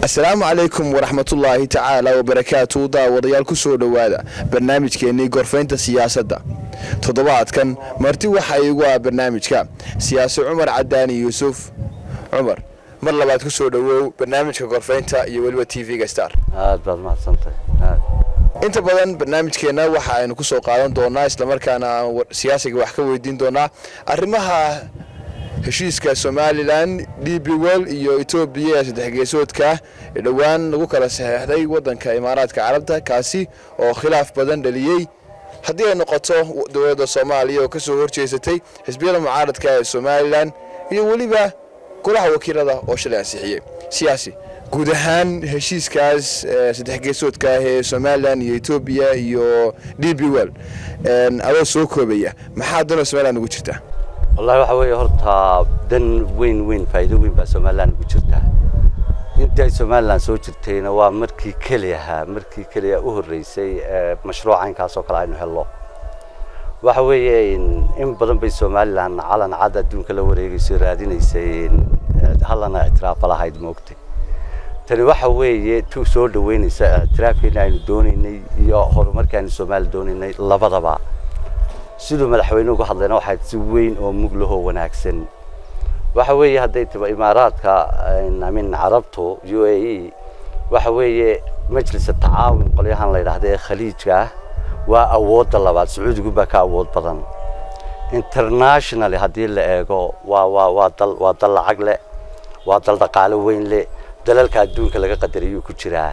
asalaamu calaykum waraxmatullaahi tacaala wabarakaatu daawadayaal ku soo dhowaada barnaamijkeennii gorfaynta siyaasadda toddobaadkan marti waxaa iigu ah barnaamijka siyaasi cumar cadaani yuusuf cumar mar labaad ku soo dhowow barnaamijka gorfaynta iyo weliba t v-ga star aad baad mahadsantahay aad inta badan barnaamijkeenna waxa aynu ku soo qaadan doonaa islamarkaana aan siyaasiga wax ka weydiin doonaa arrimaha heshiiska somalilan d b wel iyo etoobiya ee saddex geesoodka ee dhowaan lagu kala saxeexday waddanka imaaraadka carabta kaasi oo khilaaf badan dhaliyey haddii ay noqoto dowladda soomaaliya oo ka soo horjeesatay xisbiyada mucaaradka ee somalilan iyo weliba golaha wakiilada oo shalay ansixiyey siyaasi guud ahaan heshiiskaas saddex geesoodka ah ee somalilan iyo etoobiya iyo d b wel adoo soo koobaya maxaa danoo somalilan ugu jirta wallahi waxa weeye horta dan weyn weyn faa'iido weyn baa somalilan ugu jirta intii ay somalilan soo jirtayna waa markii keliyaha markii keliya u horreysay ee mashruuca inkaas oo kale aynu hello waxa weeye in badan bay somalilan calan cad adduunka la wareegaysay raadinaysay hallana ictiraafa lahayd moogtay tani waxa weeye tu soo dhaweynaysa ictiraafkeena aynu doonaynay iyo horumarkii aynu soomaaliya doonaynay labadaba siduu madaxweynuhu uga hadlayna waxayd si weyn oo mug lahoo wanaagsan waxa weeye hadday tiba imaaraadka amin carabtu u a e waxa weeye majlisa tacaawun qolyahan la yidhaahda ee khaliijka ah waa awoodda labaad sacuudigu baa ka awood badan internationally haddii la eego waa waa waa dal waa dal lacag leh waa dal dhaqaalo weyn leh dalalka adduunka laga qadariyuu ku jiraa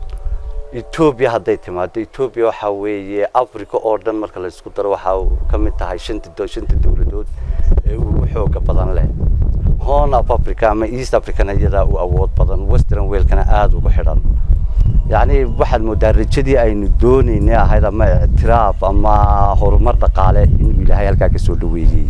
etoobiya hadday timaado etoobiya waxaa weeye africa oo dhan marka la isku daro waxaa ka mid tahay shanta shanta dowladood ee ugu xooga badan leh horn of africa ama east africana iyadaa u awood badan western weelkana aada ugu xidhan yacni waxaad moodaa rajadii aynu doonaynay ahayd ama ictiraaf ama horumar dhaqaale inuu ilaahay halkaa ka soo dhaweeyey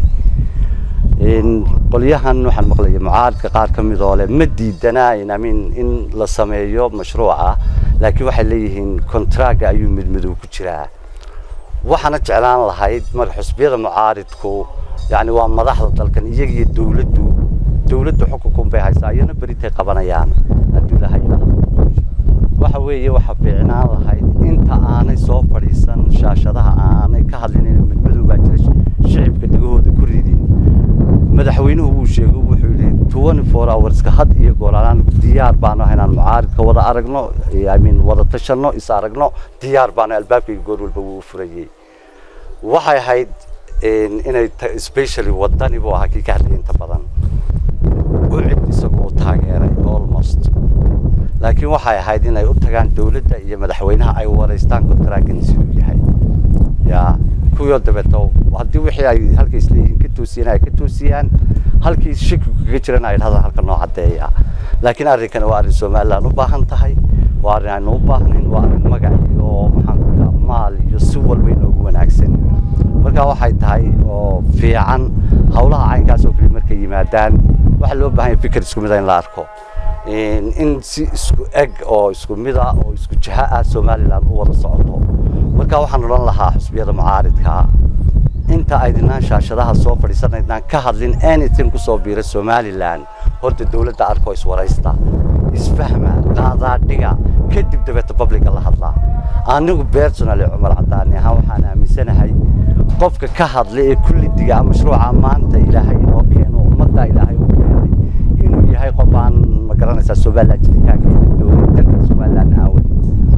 qolyahan waxaan maqlaya mucaaradka qaar ka mid oo leh ma diidana amin in la sameeyo mashruuca laakiin waxay leeyihiin kontraaga ayuu midmadow ku jiraa waxaana jeclaan lahayd marka xusbiyada mucaaridku yani waa madaxda dalkan iyaga iyo dowladdu dowladdu xukunkun bay haysaa iyana beritay qabanayaan hadduu ilahay yidhaahdo waxa weeye waxa fiicnaan lahayd inta aanay soo fadhiisan shaashadaha aanay ka hadlinin midmadow baa jira shicibka dhegahooda ku ridin madaxweynuhu wuu sheegay wuxuu yidhi twenty four hourska had iyo goolaan diyaar baanu ah inaan mucaaridka wada aragno imin wada tashanno is aragno diyaar baanu albaabkayga goor walba wuu u furayey waxay ahayd inay specially wadani buu ahaa kii ka hadlayay inta badan u cid isagu u taageeray almost laakiin waxay ahayd inay u tagaan dowladda iyo madaxweynaha ay waraystaan kontraagan siduu yahay yaa kuwii dabeeto haddii wixii ay halka isleeyihiin ka toosiyeen ay ka toosiyaan halkii shakigu kaga jirana ay dhahdaan halka noo caddeeya laakiin arrinkani waa arrin somaliland u baahan tahay waa arrin aynu u baahnayn waa arrin magac iyo maxaan ku idhaha maal iyo si walba inoogu wanaagsan marka waxay tahay oo fiican hawlaha caynkaas oo kale markay yimaadaan waxaa loo baahan yahay fikir isku mid in la arko in si isku eg oo isku mid ah oo isku jiha ah somaliland u wada socoto marka waxaan odhan lahaa xusbiyada mucaaridka inta aydinaan shaashadaha soo fadhiisanaydnaan ka hadlin anything kusoo biira somaliland horta dowladda arko iswaraysta isfahma qaadaadhiga kadib dabeeta publica la hadlaa anigu personally cumar cadaani ahaan waxaan aaminsanahay qofka ka hadla ee kulli diga mashruuca maanta ilaahay inoo keeno ummadda ilaahay u keenay inuu yahay qof aan ma garanaysaa somaliland jiritaanka dalka somaliland aan wadin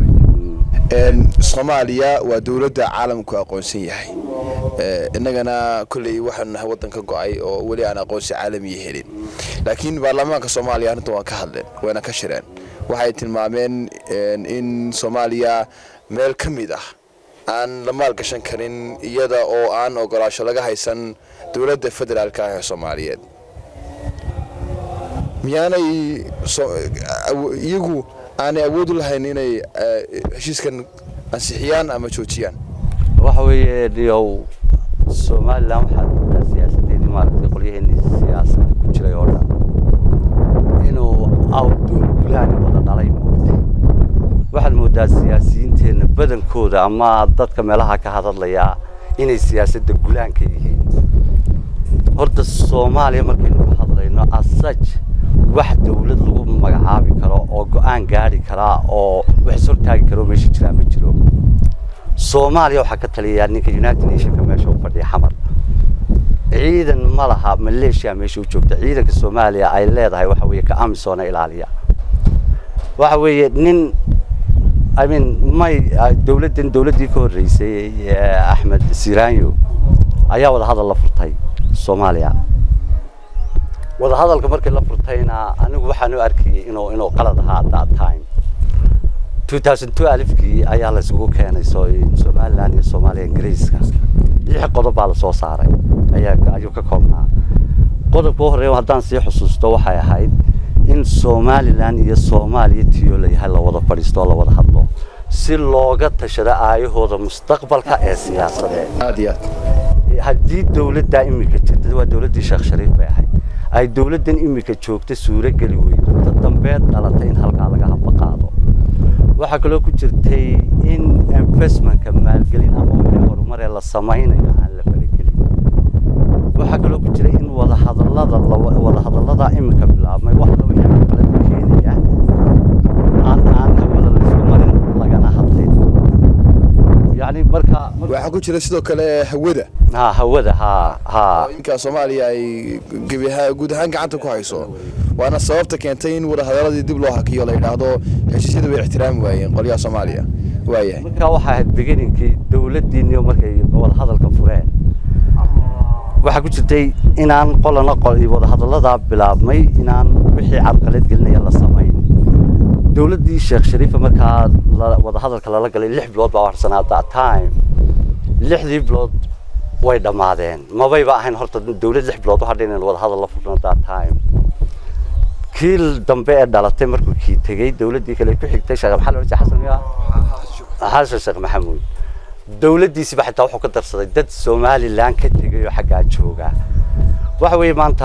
soomaaliya waa dowladda caalamku aqoonsan yahay innagana kolley waxaanu nahay waddan ka go-ay oo weli aan aqoonsi caalamiya helin laakiin baarlamaanka soomaaliya arrintan waa ka hadleen wayna ka shireen waxay tilmaameen in soomaaliya meel ka mid ah aan la maalgashan karin iyada oo aan ogolaasho laga haysan dowladda federaalka ah ee soomaaliyeed miyaanay iyagu aanay awood u lahayn inay heshiiskan ansixiyaan ama joojiyaan waxa weeye dhiyow somaliland waxaad moodaa siyaasadeedii maaragtay qolyaheenii siyaasadda ku jiray oo dhan inuu outdoor gulaani wada dhalay moogtay waxaad moodaa siyaasiyiinteenna badankooda ama dadka meelaha ka hadadlaya inay siyaasadda gulaanka yihiin horta soomaaliya markaynu ka hadlayno asaj wax dawlad lagu magacaabi karo oo go-aan gaari karaa oo wax is hortaagi karo meesha jiraa ma jiro soomaaliya waxaa ka taliyaa ninka united nationka meesha u fadhiya xamar ciidan ma laha maleeshiya meesha u joogta ciidanka soomaaliya ay leedahay waxa weeye ka amisoona ilaaliya waxa weeye nin i mean may dawladdan dawladdii ka horreysay axmed siraanyo ayaa wadahadal la furtay soomaaliya wadahadalka markii la furtayna anigu waxaan u arkayay inuu inuu qalad ahaa at that time 2002 alifkii ayaa la isugu keenay somaliland iyo soomaaliya ingiriiska lix qodob baa lasoo saaray ayaa ayuu ka koobnaa qodobka u horreeya haddaan sii xusuusto waxay ahayd in somaliland iyo soomaaliya tiyo layahay la wada fadhiisto oo la wada hadlo si looga tashado aayahooda mustaqbalka ee siyaasadeed aad iyo aad haddii dawladdaa imika jirta waa dawladdii sheekh shariif bay ahayd ay dawladdan imika joogta suuro geli weydo ta dambeed dhalatay in halkaa laga haba qaado waxaa kaloo ku jirtay in investmentka maalgelin ama wixii horumaree la samaynayo aan la faragelin waxaa kaloo ku jira in wadahadallada wadahadallada imika bilaabmay wax la wixii qalad keenaya aan aan hawada laysku marin lagana hadlin yani marka waxaa ku jira sidoo kale hawada ha hawada ha ha inkaa soomaaliya ay gebi ahaan guud ahaan gacanta ku hayso waana sababta keentay in wadahadaladii dib loo hakiyo la yidhaahdo heshiisyada way ixtiraami waayeen qolyaha soomaaliya waayahay marka waxay ahayd beginninkii dawladdiinniyo markay wadahadalka fureen waxaa ku jirtay inaan qolana wadahadalladaa bilaabmay inaan wixii carqalad gelinaya la samayn dawladdii sheekh shariifa markaa wadahadalka lala galay lix bilood baa harsanaa that time lixdii bilood way dhammaadeen mabayba ahayn horta dawlad lix bilood u hadhay inaynu wadahadal la furno that time kii dambe ee dhalatay markuu kii tegey dawladdii kale ku xigtay sheekh maxamed wajih xasan miya xasan sheekh maxamuud dawladdiisiba xitaa wuxuu ka darsaday dad somaliland ka tegay oo xaggaa jooga waxa weeye maanta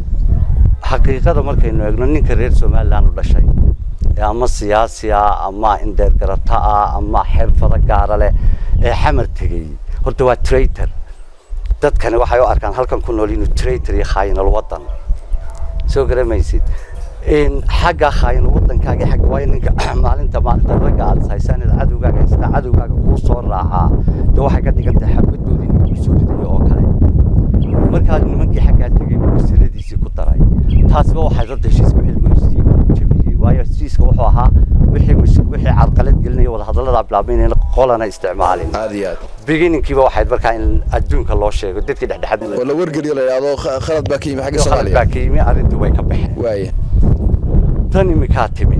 xaqiiqada markaynu eegno ninka reer somaliland u dhashay ama siyaasi ah ama indeer garata ah ama xirfado gaara leh ee xamar tegey horta waa traitor dadkani waxay u arkaan halkan ku nool inuu traitor iyo khaayinal waddan soo garamaysid xagga khaayin waddankaaga xagga waayo ninka maalinta maalinta ragga aad haysaan inaad cadowgaaga haystaa cadowgaaga kuu soo raacaa de waxay ka dhigan tahay xabadoodii ninkuu soo ridayo oo kale markaa nimankii xaggaa tegay wasiiradiisii ku daray taasiba waxay dadda heshiiska wixii lagu heshiiyey jabiyey waayo heshiiska wuxuu ahaa wixii wixii carqalad gelinaya wadahadalladaa bilaabmay inayna qolana isticmaalin aad iyo aad beginninkiiba waxayd markaa in adduunka loo sheego dadkii dhexdhexaad oo la wargeliyo la yidhaahdo khalad baa ka yimi xagga khalad soomaaliya baa ka yimi arrintii way ka baxeen waaya tan imikaa timi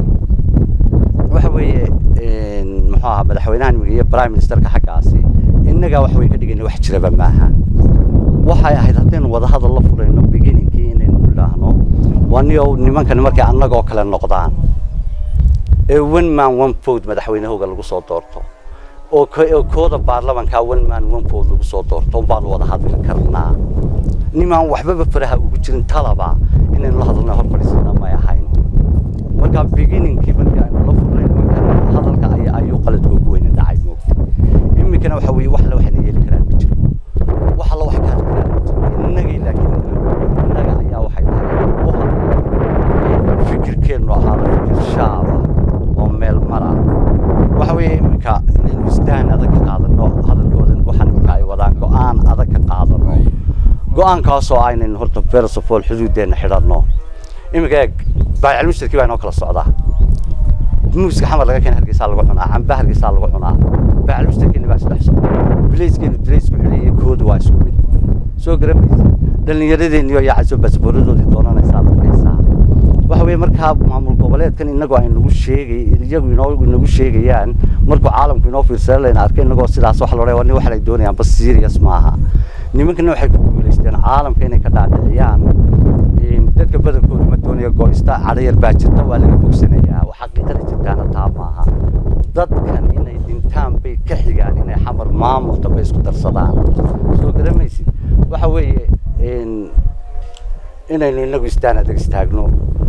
waxa weeye muxuu ahaa madaxweynaha imiga iyo prime ministerka xaggaasi innagaa wax way ka dhigayna wax jiraba maaha waxay ahayd haddaynu wadahadal la furayno beginninkii inaynu idhaahno waniyo nimankani markay annagoo kale noqdaan ee one man one vote madaxweynahooga lagu soo doorto oo ko- oo kooda baarlamankaa one man one vote lagu soo doorto unbaanu wada hadli karnaa nimaan waxbaba faraha ugu jirin talaba inaynu la hadalna hor fadhiisana may ahayn marka beginninkii markii aynu la furnay nimankan hadalka ay ayuu qaladka ugu weyna dhacay moogta iminkana waxa weeye wax la waxna yeeli karaan ma jiro wax alla wax ka hadli karaan ma jiro innagay laakiin innaga ayaa waxay tahay u hadla fikirkeennu ahaada fikir shaaba oo meel mara waxa weeye iminka inaynu isdahan adag ka qaadano hadalkoodan waxaan iminka ay wadaan go-aan adag ka qaadano go-aankaasoo aynaynu horta first of all xuduuddeenna xidhanno iminka eeg baayacil mushtarkii baa inoo kala socdaa muuska xamar laga keena hargeysaa lagu cunaa camba hargeysaa lagu cunaa baayacil mushtarkeeni baa isdhex socda bileyskeenu bileysku xidheeyey koodu waa isku mid soo garamaysa dhallinyaradeenniyo yaacayso baasbooradoodii doonanaysaa dadkaysaa waxa weeye markaa maamul goboleedkan inagoo ay nagu sheegay iyagu inoo inagu sheegayaan markuu caalamku inoo fiirsada layna arkay inagoo sidaas wax loo wani waxay doonayaan bas serious maaha nimankana waxay ku guulaysteen caalamka inay ka dhaadhiciyaan in dadka badankoodu ma doonaya go-ista cadhayar baa jirta waa laga bogsanayaa wax xaqiiqada jirtaana taa maaha dadkan inay dhintaan bay ka xigaan inay xamar maamul dambe isku darsadaan soo garamaysid waxa weeye in inaynu inagu istaan adag istaagno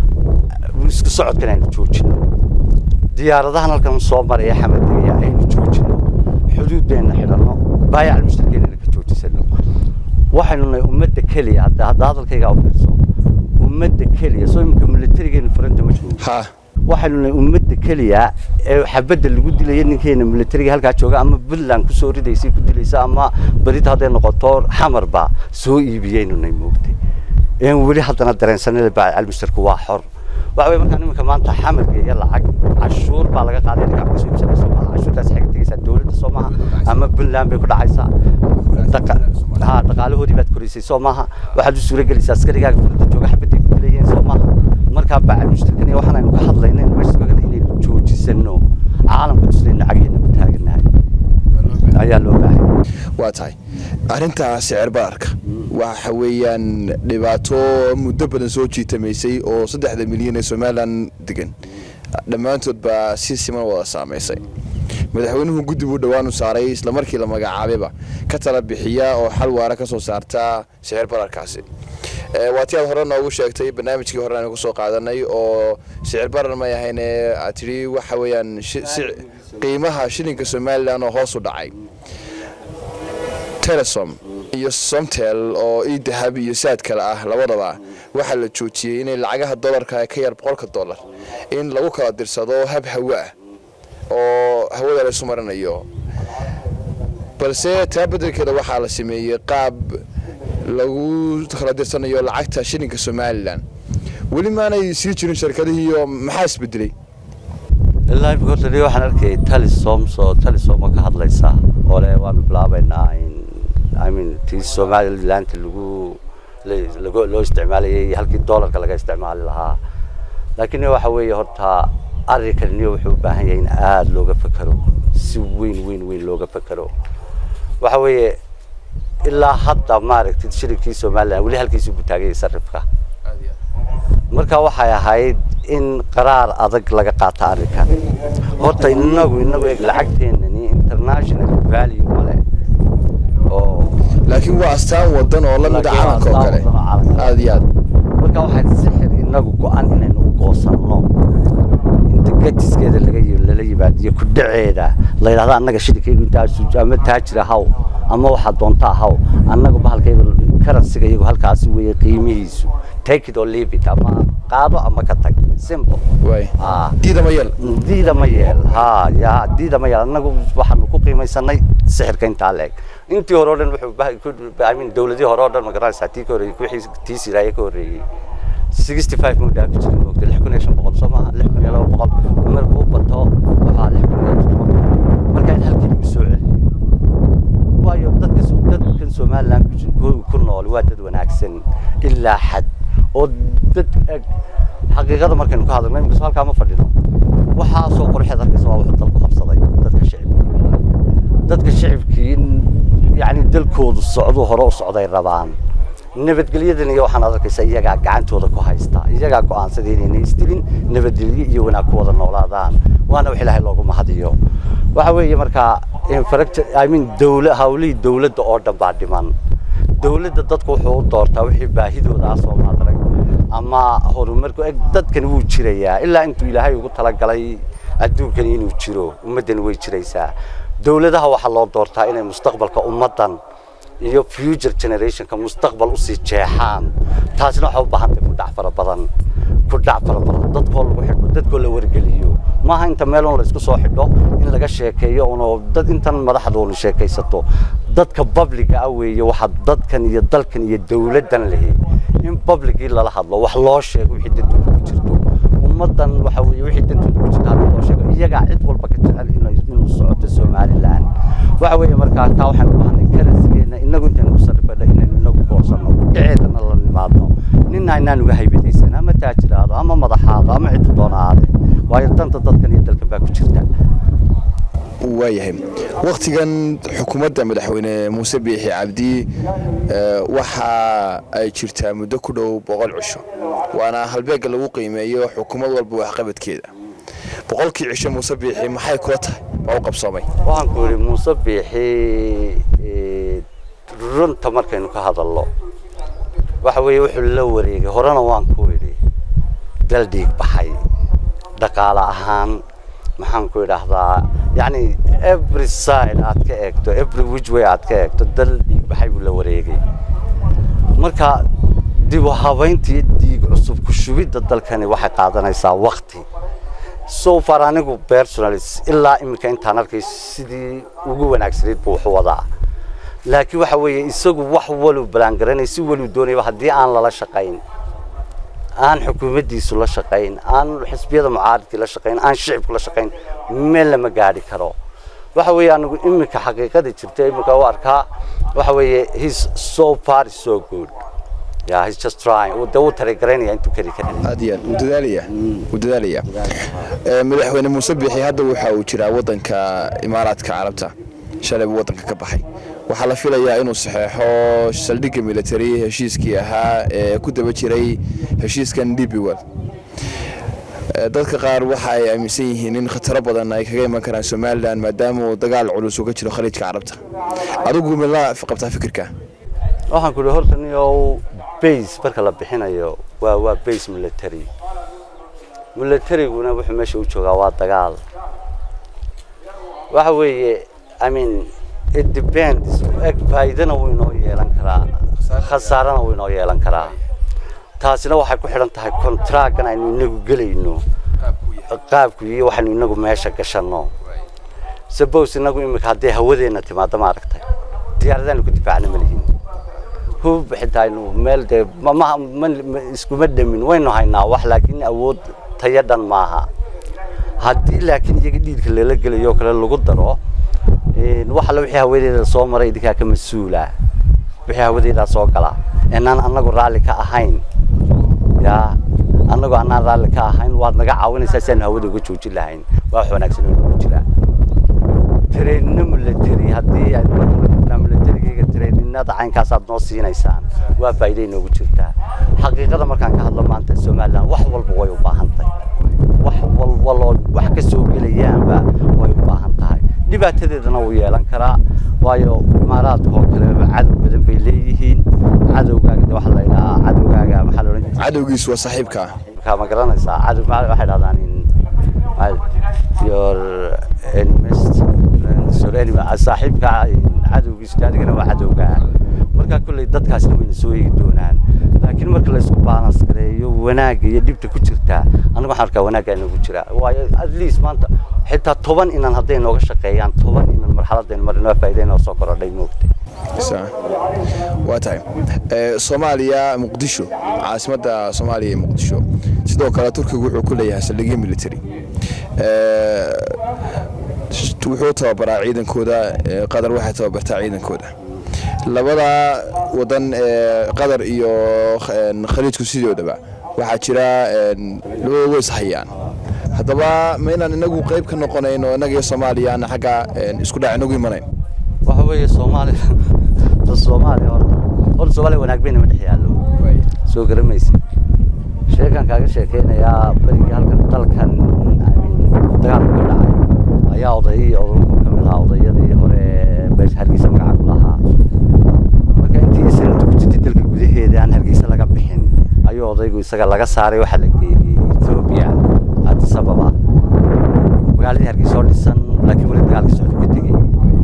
isku socodkan aynu joojino diyaaradahan halkan soo maraya xamadegaya aynu joojino xuduuddeenna xidhanno baayacal mushtarkeennana ka joojisano waxaynu nahay ummadda keliya hadda hadda hadalkaygaa u fiirso ummadda keliya soo imika militarigeena furanta ma joogo ha waxaynu nahay ummadda keliya ee xabadda lagu dilaya ninkeena militariga halkaa jooga ama puntland kusoo ridaysay ku dilaysa ama berita hadday noqoto xamarba soo iibiyaynu nay moogtay een weli haddana dareensanada baa almushtarku waa xor waxa weye markaan iminka maanta xamarka iyo lacag cashuur baa laga qaaday ninka kasoo iibsanay soo maaha cashuurtaas xaga tegaysaa dowladda soo maaha ama puntland bay ku dhacaysaa Daqa- ha dhaqaalahoodii baad koraysay soo maaha waxaad u suura gelaysaa askarigaaga furada jooga xabadday ku dilayeen soo maaha markaa bacal mushtarkan iyo waxaan aynu ka hadlayna inaynu meesha sugagana inaynu joojisano caalamka tusnayno cagheena ku taaganahay ayaa loo baahay waa tahay arrinta sicir bararka waxa weeyaan dhibaato muddo badan soo jiitamaysay oo saddexda milyan ee somalilan degan dhammaantood baa si siman wada saamaysay madaxweynuhu guddi buu dhowaan u saaray islamarkii la magacaabayba ka tala bixiya oo xal waara ka soo saarta sicir bararkaasi Eh, waa ti aad hore noogu sheegtay barnaamijkii hore aan kusoo qaadanay oo sicir barar may ahayne aad tidhi waxa weeyaan shi- si- qiimaha shilinka somalilan oo hoos u dhacay telesom iyo somtel oo ii dahab iyo saad kale ah labadaba waxaa la joojiyey inay lacagaha dolarka ka yar boqolka dollar in lagu kala dirsado hab hawo ah oo hawada laysu marinayo balse taa beddelkeeda waxaa la sameeyey qaab lagu kala dirsanayo lacagta shilinka somalilan weli maanay sii jirin shirkadihiiyo maxaa isbedelay ilaa imika horta aniga waxaan arkayay talisom soo talisoma ka hadlaysaa oo le waanu bilaabaynaa in i mean tii somalilandta lagu la- lagu loo isticmaalayay halkii doolarka laga isticmaali lahaa laakiin waxa weeye horta arrinkaniyo wuxuu u baahan yahay in aada looga fekero si weyn weyn weyn looga fekero waxa weeye ilaa hadda maaragtid shilinkii somaliland weli halkiisu buu taagayay sarifka marka waxay ahayd in qaraar adag laga qaato arrinkan horta inagu inagu eeg lacagteenani international value male oo laakiin waa astaan wadan oo lamid a Laakiin waa caalamka oo kale astaan wadan oo caalamka. aada iyo aad marka waxay sixir inagu go-an inaynu u goosanno inta gatiskeeda laga yi- lala yimaadiyo ku dhaceeda la yidhahdo annaga shilinkaygu intaa suuj ama taajira haw ama waxaa doontaa haw annagu bahalkaygu karansiga iyagu halkaasi weeye qiimihiisu take it or leave it ama qaado ama ka tag simple waay ah diida ma yel diida ma yeel ha ya diida ma yeel annagu waxaanu ku qiimaysanay sixirka intaa leeg intii hore oo dhan wuxuu bah- ku- I mean dowladii hore oo dhan ma garanaysaa tii ka horreeyey wixii tii siraaye ka horreeyey sixty five muu dhaafi jirin moogta lix kun iyo shan boqol soo maaha lix kun iyo laba boqol markuu u bato waxaa lix kun iyo toddoba boqol marka in halkii lagu soo celiyo waayo dadka so- dadkan somaliland ku jir- ku- ku nool waa dad wanaagsan ilaa xad oo dad eg xaqiiqada markaynu ka hadalno imika halkaa ma fadhino waxaa soo qorxeed arkaysa waa wuxuu dalku qabsaday dadka shicibka dadka shicibkii in yacni dalkoodu socdu hore u socday rabaan nabadgelyadan iyo waxaan arkaysaa iyagaa gacantooda ku haysta iyagaa go-aansaday inayna isdilin nabadgelyo iyo wanaag ku wada noolaadaan waana wax ilaahay loogu mahadiyo waxa weeye markaa infrastructure i mean dowla hawlihii dowladda oo dhan baa dhiman dowladda dadku wuxuu u doortaa wixii baahidooda ah soo maadarag ama horumarku eg dadkan wuu jirayaa ilaa intuu ilaahay ugu talagalay adduunkani inuu jiro ummaddani way jiraysaa dowladaha waxaa loo doortaa inay mustaqbalka ummaddan iyo future generationka mustaqbal usii jeexaan taasina waxay u baahan tahay kudhac fara badan kudhac fara badan dadkoo lagu xidho dadkoo la wargeliyo maaha inta meel un la isku soo xidho in laga sheekeeyo uno dad intan madaxda unu sheekaysato dadka babliga ah weeye waxaa dadkan iyo dalkan iyo dowladdan lehi in babligii lala hadlo wax loo sheego wixii dantooda ku jirto ummaddan waxa weeye wixii dantooda ku jirta hadii loo sheego iyagaa cid walba ka jecel inay inuu socoto somaliland waxa weeye markaa taa waxaan u baahnay karansigeena inagu intaynu ku sarrifadha inaynu inagu goosanno dhaceedana la nimaadno nina inaan uga haybadaysan ama taajiraado ama madaxaado ama ciddu doona aade waayo danta dadkan iyo dalkan baa ku jirta waayahay wakhtigan xukuumadda madaxweyne muuse biixi cabdi eh, waxa ay jirtaa muddo ku dhow boqol cisho waana halbeegga lagu qiimeeyo xukuumad walba waxqabadkeeda boqolkii cisho muuse biixi maxay kula tahay waa u qabsoomay waxaan ku yidhi muuse biixi eh, runta markaynu ka hadalno waxa weeye wuxuu la wareegay horena waan ku idhi dal dhiig baxay dhaqaale ahaan maxaan ku idhaahdaa yacni every side aad ka eegto every which way aad ka eegto dal dhiig baxay buu la wareegay marka dib u habayntii diig cusub ku shubidda dalkani waxay qaadanaysaa wakti so far anigu personalis ilaa iminka intaan arkay sidii ugu wanaagsanayd buu wax u wadaa laakiin waxa weeye isagu wax waluu ballaangaranay si waluu doonayaba haddii aan lala shaqayn aan xukuumaddiisu la shaqayn aan xisbiyada mucaaridkii la shaqayn aan shicibku la shaqayn meel lama gaadhi karo waxa weeye anigu iminka xaqiiqada jirta iminka u arkaa waxa weeye he's so far so good yeah he's just trying de wuu tarigaraynaya intuu keli kari aad iyo aad wuu dadaalaya wuu dadaalaya Ee, madaxweyne muuse bixi hadda waxa uu jiraa waddanka imaaraadka carabta shalay buu waddanka ka baxay waxaa la filayaa inuu saxeexo saldhigga military heshiiskii ahaa ee ku daba jiray heshiiskan dbwell dadka qaar waxa ay aaminsan yihiin in khataro badan ay kaga iman karaan somalilan maadaama uu dagaal culus uga jiro khaliijka carabta adigu mila qabtaa fikirka waxaan ku ihi horta niyow base marka la bixinayo waa waa base military militaryguna wuxuu meesha u joogaa waa dagaal waxa weeye i mean it depends eg faa'iidana wuu inoo yeelan karaa khasaarana wuu inoo yeelan karaa taasina waxay ku xidhan tahay contractgan aynu inagu gelayno qaabku iyo waxaynu inagu meesha gashanno suppose inagu imika haddii hawadeenna timaado maaragtay diyaaradaanu ku difaacna ma lihin hub xitaa aynu meel dee ma ma ma- iskuma dhamin waynu haynaa wax laakiin awood tayo dhan maaha haddii laakiin iyaga dhiidka lala gelayo oo kale lagu daro een, wax alla wixii hawadeeda soo maray idinkaa ka mas-uula wixii hawadeedaa soo gala inaan anagu raalli ka ahayn yaa anagoo anaan raalli ka ahayn waad naga caawinaysaa si aanu hawada uga joojin lahayn waa wax wanaagsan oo nagu jira treenino military haddii ay militarigayga treeninada caynkaasaad noo siinaysaan waa faa'iido inoogu jirtaa xaqiiqada markaan ka hadlo maanta somaliland wax walba way u baahan tahay wax walbaloo wax ka soo gelayaanba way u baahan tahay dhibaatadeedana wuu yeelan karaa waayo imaaraadka oo kale cadow badan bay leeyihiin cadowgaaga de waxaa la yidhahaa cadowgaaga maxaa la odhan jiray cadowgiisu waa saaxiibka markaa ma garanaysaa cadow ma- waxay dhahdaan in ma- your enemies friends your enemy ah, saaxiibka cadowgiisu de adigana waa cadowgaa markaa kolley dadkaasna wayna soo eegi doonaan laakiin marka la isku balance gareeyo wanaagga iyo dhibta ku jirtaa aniga waxaan arkaa wanaaggaa inagu jira waayo at least maanta xitaa toban inan hadday nooga shaqeeyaan toban inan marxaladaynu marin waa faa'iida inoo soo korodhay moogtay Sa- waa tahay Ee, soomaaliya muqdisho caasimadda soomaaliya ee muqdisho sidoo kale turkigu wuxuu ku leeyahay saldhigyo military Ee, sh- wuxuu tababaraa ciidankooda ee, qatar waxay tababartaa ciidankooda labada wadan ee qatar iyo een, khaliijku sidoodaba waxaa jira een, labada way ishayaan haddaba ma inaan inagu qayb ka noqonayno innaga iyo soomaaliya aan xagga een, isku dhac inagu imanayn waxa weeye soomaaliya da soomaaliya horta horta soomaaliya wanaag bayna ma dhex yaallo soo garamaysa sheekan kaaga sheekeynayaa berigii halkan dalkan I mean, dagaalku ka dhacay ayaa odayii odaygu ka mid ahaa odayadii hore beesha hargeysa magaca ku lahaa marka intii sanadku ku jirtay dalka gudaheeda aan hargeysa laga bixin ayuu odaygu isaga laga saaray waxaa la geeyey ethiopia addis ababa magaaladii hargeysa oo dhisan laakiin weli dagaalka socda ka tegey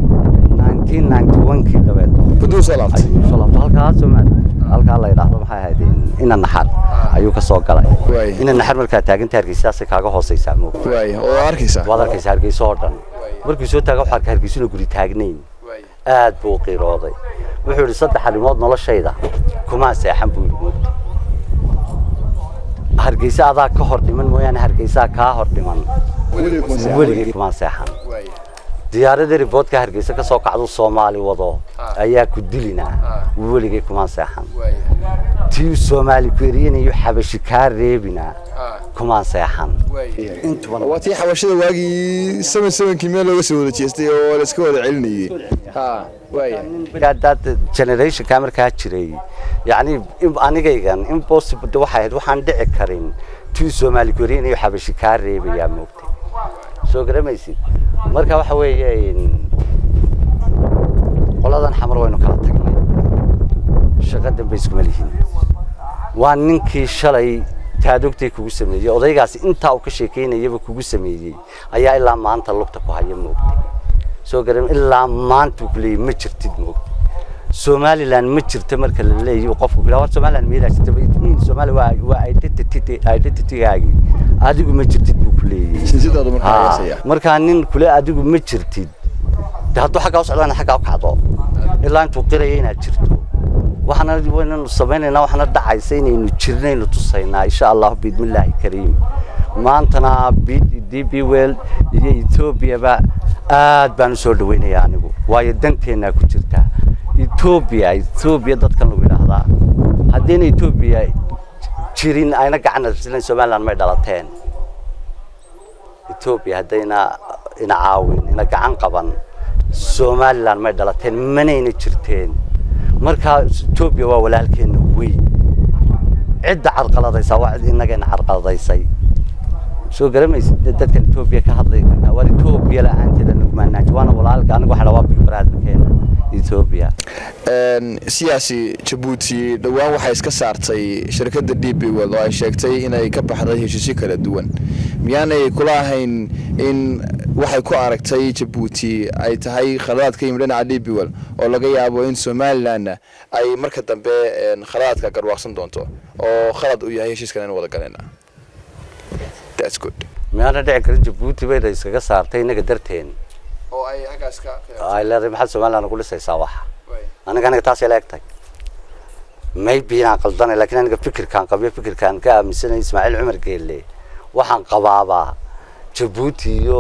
1991kii dabeed baduu soo laabtay ayuu soo laabtay halkaa Soomaali halkaa la yidhaahdo maxay ahayd in- ina naxar ayuu ka soo galay Waay. ina naxar markaa taagan tahay hargeysaasay kaaga hooseysaa moog waay oo arkaysa waad arkaysa hargeysa oo dhan markuu soo taaga waxaa arkay hargeysuna guri taagnayn aad buu u qiirooday wuxuu yidhi saddex arrimood noloshayda kumaa seexan buu yidhi moogta hargeysa adaa ka hor dhiman mooyaane hargeysaa kaa hor dhiman weligay kumaa seexan diyaaradii riboodka hargeysa ka soo kacdu soomaali wado ayaa ku dilinaa weligay kumaa seexan tii soomaali ku eriyanayo xabashi kaa reebinaa kumaan seexan intubana waa tii xabashada waagii seven sevenkii meel looga soo wada jeestay oo la iska wada celinayay ha waaya dad generationka markaa jiray yacni im- anigaygan impossible de waxay ahayd waxaan dhici karin tii soomaali ku eriyanayo xabashi kaa reebayaa moogtay soo garamaysid marka waxa weeye in- qoladan xamar waynu kala tagnay shaqo dambe iskuma lihin waa ninkii shalay taadogtay kugu sameeyey odaygaasi intaa uu ka sheekeynayaba kugu sameeyey ayaa ilaa maanta lugta ku haya moogtay soo garan ilaa maanta uu kuleeyay ma jirtid moogtay somaliland ma jirto marka la leeyahy qofku ku war somaliland meelaa jirta min somali waa waa identity identitygaagii adigu ma jirtid buu ku leeyahay sinsidaadu markaa heesaya markaa nin kule adigu ma jirtid de hadduu xaggaa u socdaana xaggaa u kacdo ilaa intuu qiraya inaad jirto waxaana waynanu samaynaynaa waxaana dhacaysa inaynu jirnaynu tusaynaa insha allahu biidmillaahi kariim maantana d b well iyo ethoobiaba aad baan u soo dhawaynayaa anigu waayo danteennaa ku jirta etoobiya etoobiya dadkan lagu yidhaahdaa haddayna etoobiya jirin ayna gacan arsilan somaliland may dhalateen etoobiya haddayna ina caawin ina gacan qaban somaliland may dhalateen manayna jirteen markaa etoobiya waa walaalkeena weyn cidda carqaladaysaa waa cid innagayna carqaladaysay soo garamaysid dadkan etoobiya ka hadlay war etoobiya la-aanteeda nugmaanaaji waana walaalka anigu waxaa waa big brotherkeena etoobiya siyaasi jabuuti dhowaan waxay iska saartay shirkadda d b world oo ay sheegtay inay ka baxday heshiisyo kala duwan miyaanay kula ahayn in waxay ku aragtay jabuuti ay tahay khaladaad ka yimid dhinaca d b world oo laga yaabo in somalilandna ay marka dambe khaladaadka garwaaqsan doonto oo khalad uu yahay heshiiskan aynu wada galayna That's good. miyaana dhici karin jabuuti bayna iskaga saartay innaga darteen oo ay halkaas ka ay leedahay maxaad somaliland ugu dhisaysaa waxa aniga aniga taasay la egtahay maybe inaan qaldanay laakiin aniga fikirkaan qabiyo fikirkaan ka aaminsanay ismaaciil cumar geelle waxaan qabaabaa jabuuti iyo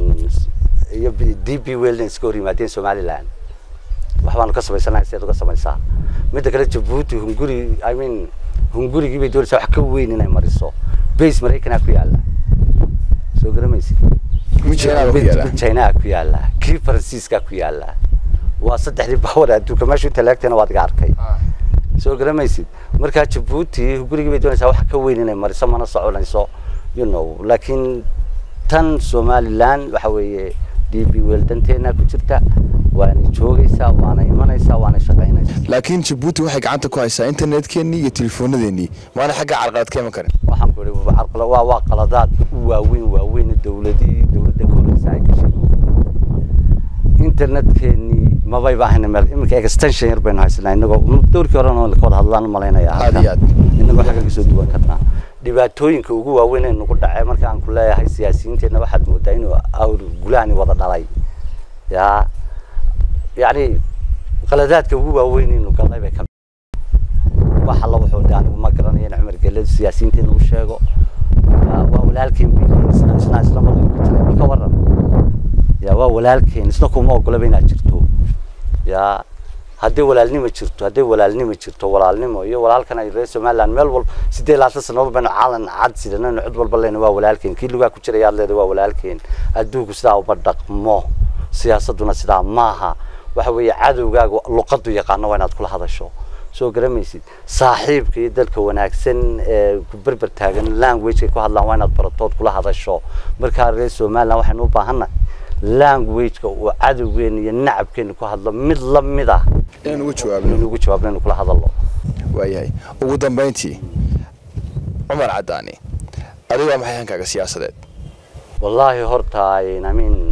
iyo d b well iska hor yimaadeen somaliland waxbaanu ka samaysanahay sideed uga samaysaa midda kale jabuuti hunguri i mean hungurigii bay doonaysaa wax ka weyn inay mariso base maraykanaa ku yaalla soo garamaysid china ku yaalla kii faransiiska ku yaalla waa saddexdii bawar adduunka meeshu inta laagtayna waad iga arkay soo garamaysid markaa jabuuti gurigii bay doonaysaa wax ka weyn inay mariso mana soconayso you know laakiin tan somaliland waxa weeye d b well danteena ku jirta waana joogaysaa waana imanaysaa waana shaqaynaysaa laakiin jabuuti waxay gacanta ku haysaa internetkeenii iyo telefoonadeenii maana xagga carqalad ka iman karin waxaan ku ihi carqala waa waa qaladaad u waaweyn waaweyn dawladii dawladda ka horeysa ay gashay internetkeenii mabayba ahayna meel iminka extension yar baynu haysanaa inagoo dowrkii horena ka wada hadlaan malaynaya aad iyo aad inagoo xagga kasoo duwan karnaa dhibaatooyinka ugu waaweyn ee nagu dhacay marka aan ku leeyahay siyaasiyiinteenna waxaad moodaa inuu awr gulaani wada dhalay yaa yacni qaladaadka ugu waaweyn inuu galnay bay ka wax alla wuxuu de anigu ma garanayo in cumar gelle siyaasiyiinteena u sheego waa walaalkeen bay isna isna isla madaxu ka jiray marka waran ya waa walaalkeen isna kuma ogolaba inaad jirto ya hadday walaalnimo jirto hadday walaalnimo jirto walaalnimo iyo walaalkan ay reer somaliland meel walba siddeed labaatan sanadood baynu calan cad sidanaynu cid walba leyna waa walaalkeen kii lugaa ku jiraya aad leedahay waa walaalkeen adduunku sidaa uma dhaqmo siyaasadduna sidaa maaha waxa weeye cadowgaaga luqaddu yaqaano waa inaad kula hadasho soo garamaysid saaxiibka iyo dalka wanaagsan ee ku berber taagan languagekay ku hadlaan waa inaad baratood kula hadasho markaa reer somaliland waxaynu u baahannahay languageka uu cadowgeena iyo nacabkeena ku hadlo mid la mid ah inaan uga jawaabno inaynu ugu jawaabno inaynu kula hadalno waayahay ugu dambayntii cumar caddaani adiga waa maxay hankaaga siyaasadeed wallaahi horta I mean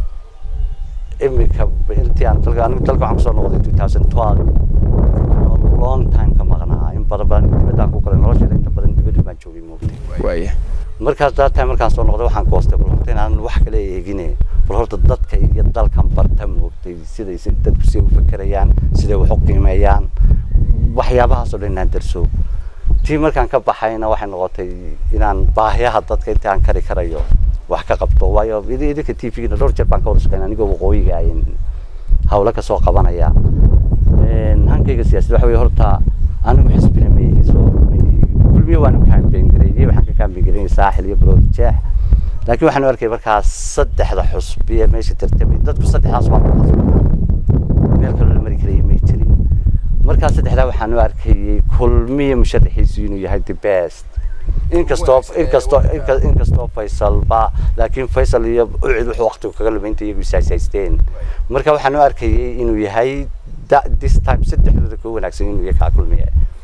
imika intii aan dalka anigu dalka waxaan kusoo noqday two thousand twelve long time ka maqnaa in badan badan dibaddaan ku koray nolosheeda inta badan dibaddu baan joogay moogtay waaya markaas that time markaan soo noqday waxaan goostay bal horta inaan wax kale eegine bal horta dadka iyo dalkan barta moogtay siday si dadku siday u fekerayaan siday wax u qiimeeyaan waxyaabahaasoo dhan inaan darso tii markaan ka baxayna waxay noqotay inaan baahiyaha dadka inta aan kari karayo wax ka qabto waayo idinka t v-gina dhowr jeer baan ka wada shaqeynaa anigoo waqooyiga ayn hawlo kasoo qabanaya hankayga siyaasadda waxa weye horta anigu xisbina mayso kulmiyo waanu kaambeyn gareeyey waxaan ka kaambeyn gareynay saaxil iyo baroodi jeex laakiin waxaanu arkay markaas saddexda xusbi ee meesha tartamay dadku saddexdaas baa ku qasbay meel kaloo la mari karayay may jirin markaas saddexdaa waxaanu arkayey kulmiyo musharaxiisu inuu yahay the best inkastoo inkastoo inkastoo faysalba laakiin faysal iyo ucid wuxuu waqtigu kaga lumaynta iyagu isaasaysteen marka waxaan u arkayay inuu yahay this time saddexdooda ka wanaagsan inuu yahay kaa kulmiye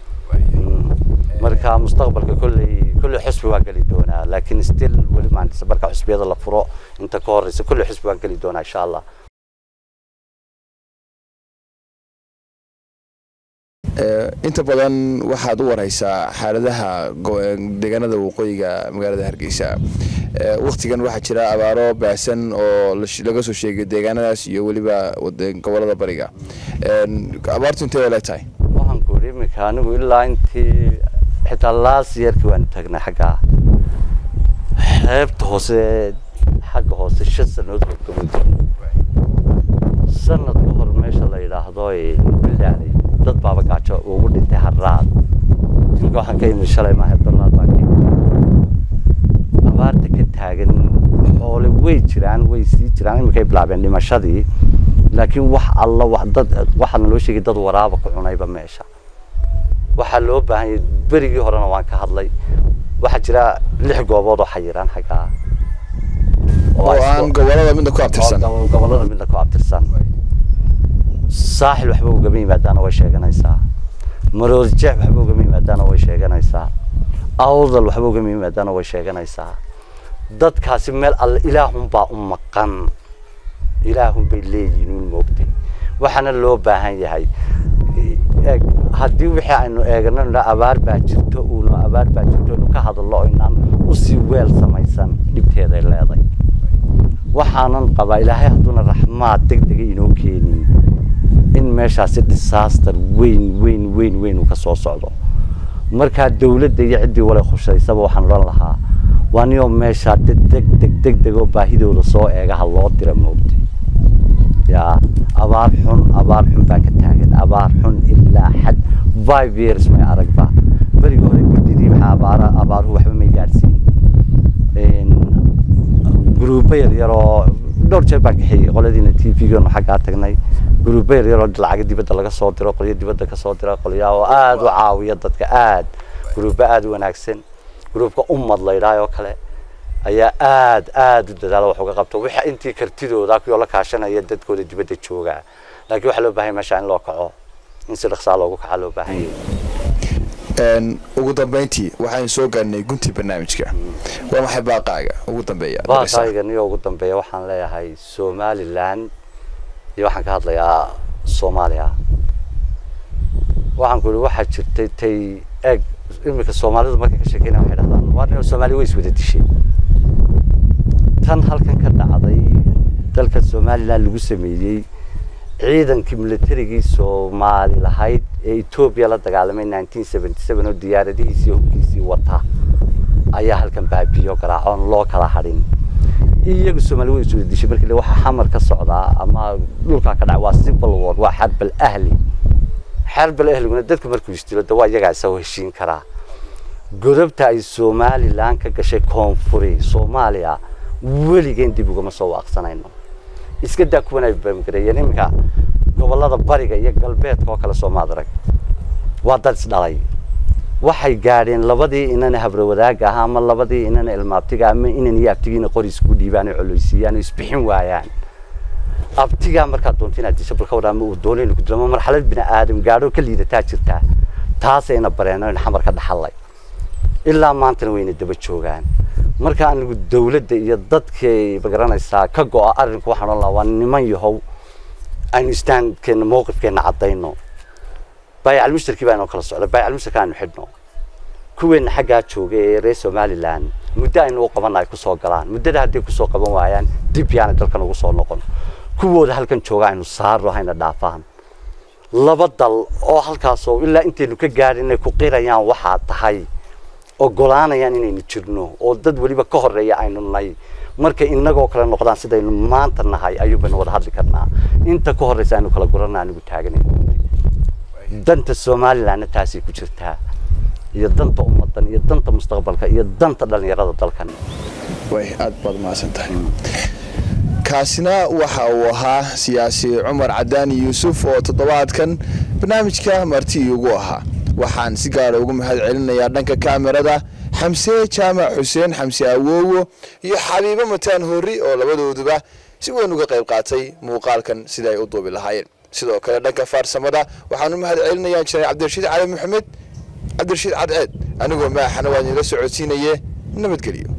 marka mustaqbalka kolley kolley xusbi waan geli doonaa laakiin still weli maan marka xusbiyada la furo inta ka horeysa kolley xusbi waan geli doonaa insha allah inta badan waxaad u wareysaa xaaladaha deegaanada waqooyiga magaalada hargeysa waktigan waxaa jira abaaro baahsan oo laga soo sheegay deegaanadaas iyo weliba gobolada bariga abaartu intee le tahay waxaan ku yidhi iminka anigu ilaa intii xitaa laas yeerkii waanu taagnay xaggaa xeebta hoose xagga hoose shan sanadood horgaban jiro sanad ka hor meesha la yidhaahdo bilaali dad baaba gaajo ugu dhintay harraad imika waxaan ka imid shalay maaha barnaad baa ka imid abaarta ka taagan xoole way jiraan way sii jiraan iminkay bilaabeen dhimashadii laakiin wax alla wax dad waxaa naloo sheegay dad waraaba ku cunayba meesha waxaa loo baahan yahay berigii horena waan ka hadlay waxaa jira lix goobood oo xayiraan xaggaa oo aan gobolada midna ku abtirsan gobolada midna ku abtirsan saaxil waxba ugama yimaadaana way sheeganaysaa maroodjeex waxba ugama yimaadaana way sheeganaysaa awdal waxba ugama yimaadaana way sheeganaysaa dadkaasi meel alle ilaahunbaa u maqan ilaahun bay leeyihiin uun moogtay waxaana loo baahan yahay eeg haddii wixii aynu eegano na abaar baa jirto uuna abaar baa jirto inu ka hadallo inaan usii weel samaysan dhibteeday leeday waxaanan qabaa ilaahay hadduuna raxmaad deg dega inoo keenin in meeshaasi disaster weyn weyn weyn weyn uu ka soo socdo markaa dawladda iyo ciddii wale khushaysaba waxaan odhan lahaa waa niyoo meeshaa deg deg deg deg deg oo baahidooda soo eegaha loo dira moogtay yaa abaar xun abaar xun baa ka taagan abaar xun ilaa xad five years may aragba berigii hore guddidii maxaa abaara abaaruhu waxba may gaadhsiin gruubo yar yaroo dhowr jeer baan kaxeeyey qoladiina t v-geenu xaggaa tagnay gruubo yar yaroo lacaga dibadda laga soo diro qolyo dibadda ka soo dira qolyaa oo aada u caawiya dadka aad gruubo aada u wanaagsan gruubka ummad la yidhaah oo kale ayaa aada aada u dadaala wax uga qabta waxa intii kartidooda kuyoo la kaashanaya dadkooda dibadda joogaa laakiin waxaa loo baahan yahay meesha in loo kaco in si dhaqsaa loogu kaca loo baahan yahay ugu dambeyntii waxaan soo gaarnay guntii barnaamijka waa maxay baaqaaga ugu dambeeya baaqayga niyo ugu dambeeya waxaan leeyahay somaliland iyo waxaan ka hadlayaa soomaaliya waxaan ku ihi waxaa jirtay tay eeg iminka soomaalidu markay ka sheekeynaya waxay dhahdaan waa soomaaliya way iswada dishay tan halkan ka dhacday dalka somaliland lagu sameeyey ciidankii militarigii soomaali lahayd ee etoobiya la dagaalamay nineteen seventy seven oo diyaaradihiisii hubkiisii wata ayaa halkan baabiyo garaacoon loo kala hadhin iyagu soomaali way iswada dishay markii waxaa xamar ka socdaa ama dhulkaa ka dhaca waa civil war waa xarbal ahli xarbal ahliguna dadka markuu isdilo de waa iyagaa isagoo heshiin karaa godobta ay somaliland ka gashay koonfuri soomaaliya weligeen dib ugama soo waaqsanayno iska daa kuwan ay baamgareeyeen iminka gobolada bariga iyo galbeedka oo kale soomaad arag waa dad isdhalay waxay gaadheen labadii inana habrawadaagga ahaa ama labadii inana ilmaabtiga ama inan iyo abtigiina qori isku dhiibaan oo coleysiiyaan oo isbixin waayaan abtigaa markaad doonto inaad disho balka wadhaa ma uu doonay ku dilo ma marxalad bini aadam gaadho ka liidataa jirtaa taasayna bareeno in xamar ka dhaxallay ilaa maantana wayna daba joogaan marka anigu dawladda iyo dadkay magaranaysaa ka go-a arrinku waxaan odhan lahaa waa niman yahow aynu istaankeena mowqifkeena caddayno baayacalmushtarkii baa inoo kala socda baayacalmushtarka aynu xidhno kuweena xaggaa jooga ee reer somaliland muddo aynu u qabanna ay kusoo galaan muddada hadday kusoo qaban waayaan dib yaana dalkan ugu soo noqon kuwooda halkan jooga aynu saarno hayna dhaafaan laba dal oo halkaasoo ilaa intaynu ka gaadhin inay ku qirayaan waxaa tahay ogolaanayaan inaynu jirno oo dad weliba ka horeeya aynu nahay markay inagoo kale noqdaan sidaynu maanta nahay ayuubaynu wada hadli karnaa inta ka horeysa aynu kala gurana anigu taaganay danta somalilandna taasay ku jirtaa iyo danta ummadan iyo danta mustaqbalka iyo danta dhalinyarada dalkan way aada baad mahadsan tahay kaasina waxa uu ahaa siyaasi cumar cadaani yuusuf oo toddobaadkan barnaamijka marti iigu ahaa waxaan si gaara ugu mahad celinayaa dhanka kaamirada xamse jaamac xuseen xamse awoowo iyo xabiibo mataan horri oo labadooduba si weyn uga qayb qaatay muuqaalkan sida ay u duubi lahaayeen sidoo kale dhanka faarsamada waxaan u mahad celinayaa injineer cabdirashiid cali maxamed cabdirashiid cadceed anigoo maaxana waa idinla socodsiinaye nabadgelyo